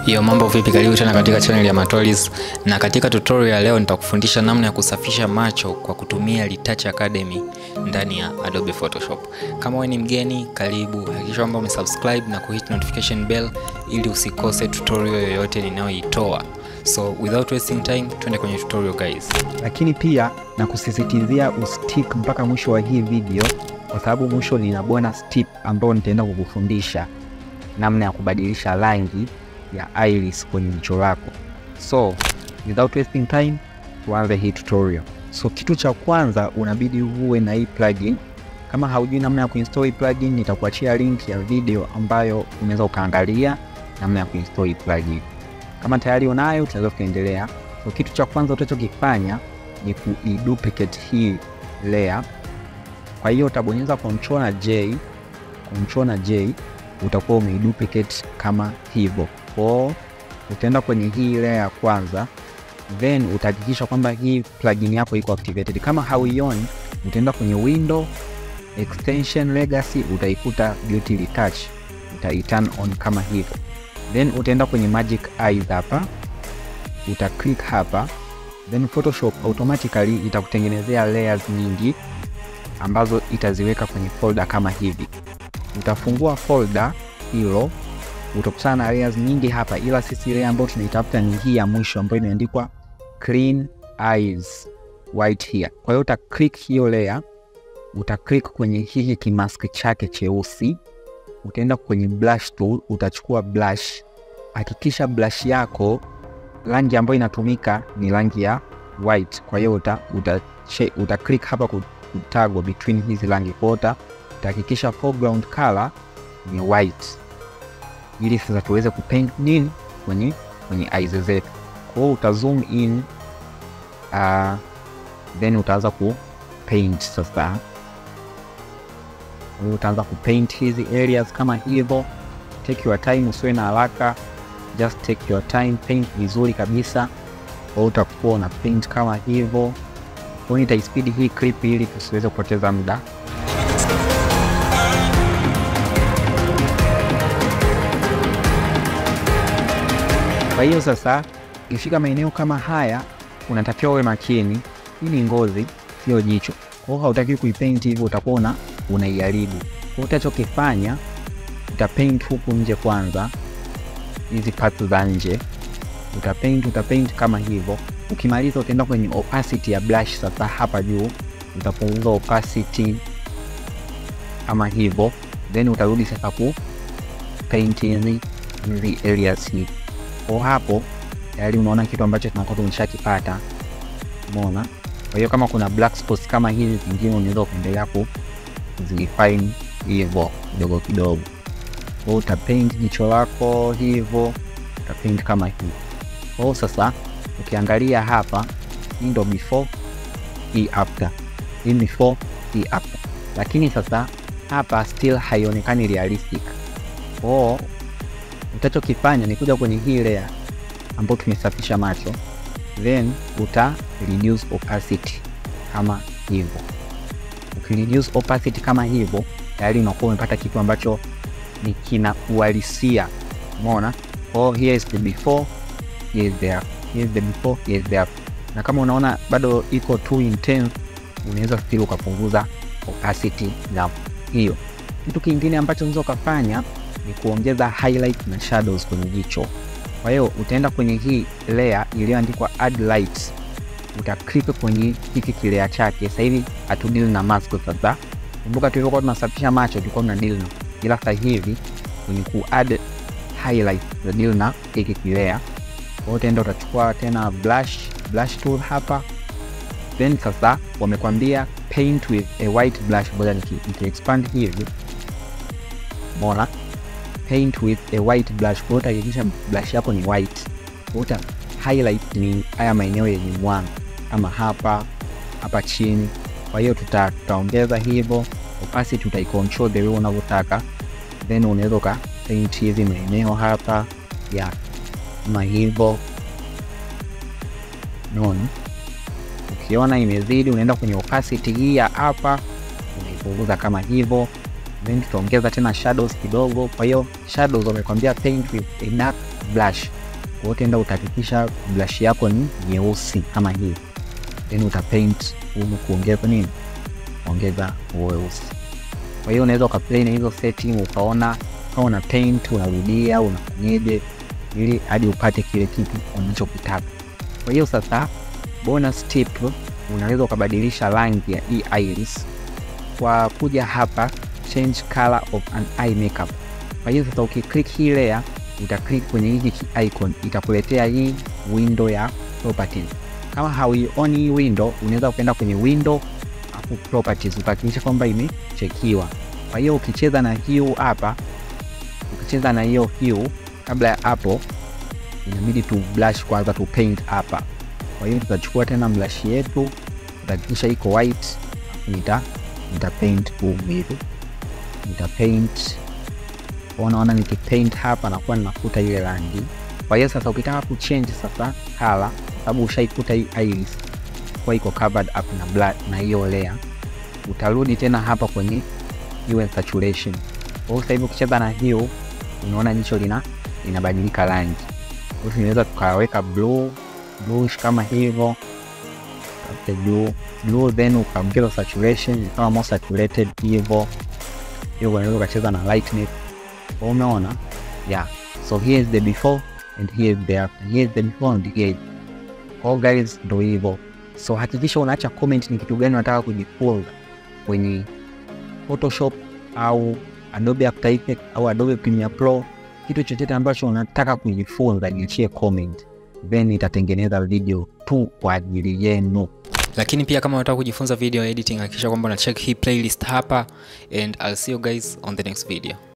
Yo, mambo vipi? Karibu tena katika channel ya Matolis, na katika tutorial ya leo nitakufundisha namna ya kusafisha macho kwa kutumia Retouch Academy ndani ya Adobe Photoshop. Kama wewe ni mgeni, karibu. Hakikisha kwamba umesubscribe na kuhit notification bell ili usikose tutorial yoyote ninayoitoa. So without wasting time, twende kwenye tutorial guys. lakini pia na kusisitizia ustick mpaka mwisho wa hii video, kwa sababu mwisho nina bonus tip ambayo nitaenda kukufundisha namna ya kubadilisha rangi ya iris kwenye jicho lako. So without wasting time, tuanze hii tutorial. So kitu cha kwanza unabidi uwe na hii plugin. Kama haujui namna ya kuinstall hii plugin, nitakuachia link ya video ambayo unaweza ukaangalia namna ya kuinstall hii plugin. Kama tayari unayo, tunaweza kuendelea. So kitu cha kwanza utachokifanya ni kuiduplicate hii layer. Kwa hiyo utabonyeza control na J, control na J, utakuwa umeiduplicate kama hivyo. Kwa utaenda kwenye hii layer ya kwanza, then utahakikisha kwamba hii plugin yako iko activated. Kama hauioni, utaenda kwenye window extension legacy, utaikuta beauty retouch, utaiturn on kama hivyo, then utaenda kwenye magic eyes hapa uta click hapa then Photoshop automatically itakutengenezea layers nyingi ambazo itaziweka kwenye folder kama hivi. Utafungua folder hilo, utakutana na layers nyingi hapa, ila sisi layer ambayo tunaitafuta ni hii ya mwisho ambayo imeandikwa clean eyes white here. Kwa hiyo uta click hiyo layer, uta click kwenye hiki kimask chake cheusi, utaenda kwenye brush tool, utachukua brush. Hakikisha brush yako rangi ambayo inatumika ni rangi ya white. Kwa hiyo uta, uta, che- uta click hapa ku- kutagwa between hizi rangi kota, utahakikisha foreground color ni white, ili sasa tuweze kupaint nini kwenye kwenye eyes zetu. Kwa hiyo uta zoom in uh, then utaanza ku paint sasa. Kwa hiyo utaanza kupaint hizi areas kama hivyo. Take your time, usiwe na haraka just take your time, paint vizuri kabisa. Kwa hiyo utakuwa una paint kama hivyo. Kwa hiyo nitaispidi hii clip ili tusiweze kupoteza muda. Kwa hiyo sasa, ikifika maeneo kama haya, unatakiwa uwe makini. Hii ni ngozi, sio jicho. Kwa hiyo hautakiwi kuipaint hivyo, utakuwa una unaiharibu. Kwa hiyo utachokifanya, utapaint huku nje kwanza hizi parts za nje utapaint utapaint kama hivyo. Ukimaliza utaenda kwenye opacity ya brush. Sasa hapa juu utapunguza opacity kama hivyo, then utarudi sasa ku paint hizi hizi areas hii. Kwa hapo tayari unaona kitu ambacho tunakuwa tumeshakipata, umeona. Kwa hiyo kama kuna black spots kama hizi zingine, unaweza kuendelea ku zifine hivyo kidogo kidogo kwa hiyo utapaint jicho lako hivyo, utapaint kama hivi. Kwa hiyo sasa ukiangalia hapa, hii ndo before, hii after, hii before, hii after, lakini sasa hapa still haionekani realistic. Kwa hiyo utachokifanya ni kuja kwenye hii layer ambayo tumesafisha macho, then uta reduce opacity kama hivyo. Ukireduce opacity kama hivyo, tayari unakuwa umepata kitu ambacho ni kina uhalisia. Umeona? Kwa hiyo here is the before, here is the after. Here is the before, here is the after. Na kama unaona bado iko too intense, unaweza still ukapunguza opacity na hiyo. Kitu kingine ambacho unaweza ukafanya ni kuongeza highlight na shadows kwenye jicho. Kwa hiyo utaenda kwenye hii layer iliyoandikwa add light, uta click kwenye hiki kilea chake. Sasa hivi hatudili na mask sasa. Kumbuka tulivyokuwa tunasafisha macho tulikuwa tuna deal na ila sasa hivi kwenye ku add highlight za deal na hiki kilea. Kwa hiyo utaenda utachukua tena brush brush tool hapa, then sasa wamekwambia paint with a white brush. Ngoja niki niki expand hivi, umeona, paint with a white brush. Kwa hiyo utahakikisha brush yako ni white. Kwa hiyo uta highlight ni haya maeneo yenye mwanga kama hapa hapa chini. Kwa hiyo tuta tutaongeza hivyo opacity utaicontrol the way unavyotaka, then unaweza uka paint hizi maeneo hapa ya kama hivyo. Unaona, ukiona imezidi, unaenda kwenye opacity hii ya hapa, unaipunguza kama hivyo, then tutaongeza tena shadows kidogo. Kwa hiyo shadows wamekwambia paint with a dark blush. hiyo utaenda utahakikisha brush yako ni nyeusi kama hii, then utapaint humu kuongeza nini, ongeza weusi. Kwa hiyo unaweza ukaplay na hizo setting ukaona kama una paint unarudia unafanyeje, ili hadi upate kile kitu unachokitaka. Kwa hiyo sasa, bonus tip, unaweza ukabadilisha rangi ya hii iris kwa kuja hapa change color of an eye makeup. Kwa hiyo sasa ukiklik hii layer, uta click kwenye hiki icon, itakuletea hii window ya properties. Kama hauioni hii window, unaweza ukaenda kwenye window afu properties, utahakikisha kwamba imechekiwa. Kwa hiyo ukicheza na hue hapa, ukicheza na hiyo hue, kabla ya hapo inabidi tu blush kwanza, tu paint hapa. Kwa hiyo tutachukua tena blush yetu, tutahakikisha iko white, nita nita paint humu hivi, nita paint unaona, nikipaint hapa nakuwa ninafuta ile rangi. Kwa hiyo sasa ukitaka kuchange sasa color, sababu ushaikuta hii iris kwa iko covered up na black na hiyo layer, utarudi tena hapa kwenye hue saturation. Kwa hiyo sasa hivi ukicheza na hiyo, unaona jicho lina linabadilika rangi. Kwa hiyo tunaweza tukaweka blue bluish kama hivyo blue blue, then ukaongeza saturation ikawa more saturated hivyo hiyo, unaweza ukacheza na lightness. Umeona? Yeah, so here is the before and here is the after. Here is the before and here is all guys, ndo hivyo. So hakikisha unaacha comment ni kitu gani unataka kujifunza kwenye Photoshop au Adobe After Effects au Adobe Premiere Pro, kitu chochote ambacho unataka kujifunza, niachie comment, then itatengeneza video tu kwa ajili yenu. lakini pia kama unataka kujifunza video editing hakikisha kwamba una check hii playlist hapa and I'll see you guys on the next video